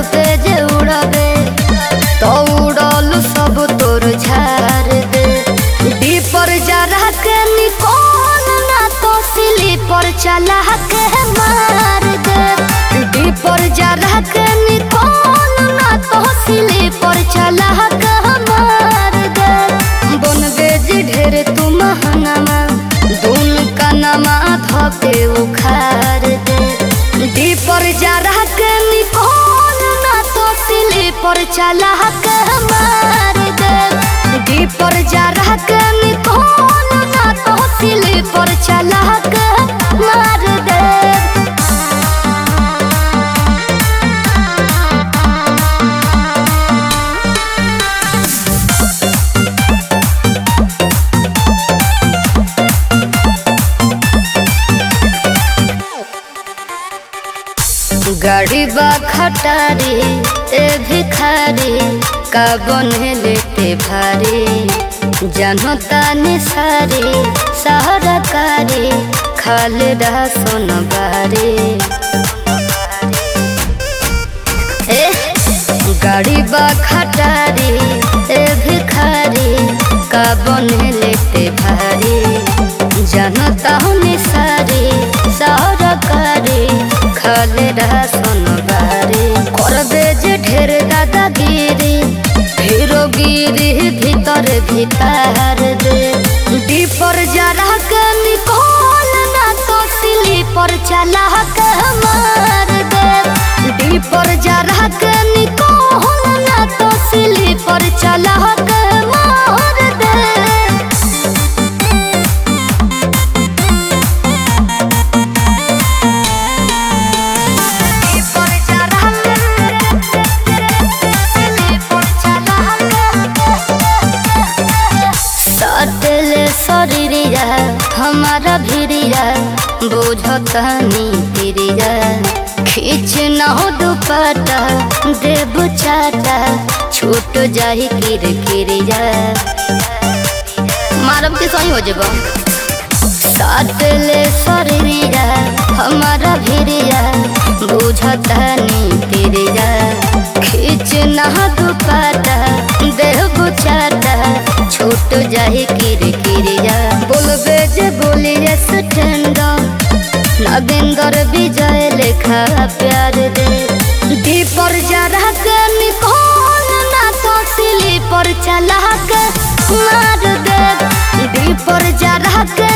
पे जे उड़बे तो उड़ल सब तोर झाड़ दे दीपर जरा के निकोल ना तो सिली पर चला के मार दे दीपर जरा के निकोल ना तो सिली पर चला के मार दे बन बेज ढेर तू महंगामा दून कनमा धके उखाड़ दे दीपर जरा के निकोल ना तो सिली पर चला के मार दे दीपर जरा के निकोल ना तो सिली पर चला के मार दे गाड़ी बा खटारी ए भिखारी का बने लेते भारी जानो तानी सारी सहारा कारी खाले रहा सोन बारी ए गाड़ी बा खटारी ए भिखारी का बने लेते भारी जानो तानी सारी सहारा कारी खाले रहा सोनबारी करबे जे ढेर दादागिरी हीरो गिरी भीतर भीतर दे दीपर जरा के निकोल ना तो सिली पर चला के मार दे दीपर जरा के निकोल ना तो सिली पर चला के मार दे सटले शरीरिया हमारा भिरिया बुझतनी तिरिया खींच न हो दुपट्टा देव चाटा छूट जाही किर किरिया मारब के सही हो जेबा सटले शरीरिया हमारा भिरिया बुझतनी तिरिया खींच न हो दुपट्टा देव चाटा छूट जाही किर किरिया बोलबे जे बोलिए स्टैंड नगेंदर विजय लेखा प्यार दे दीपर जरा के निकोल ना तो सिली पर चला के मार दे दीपर जरा के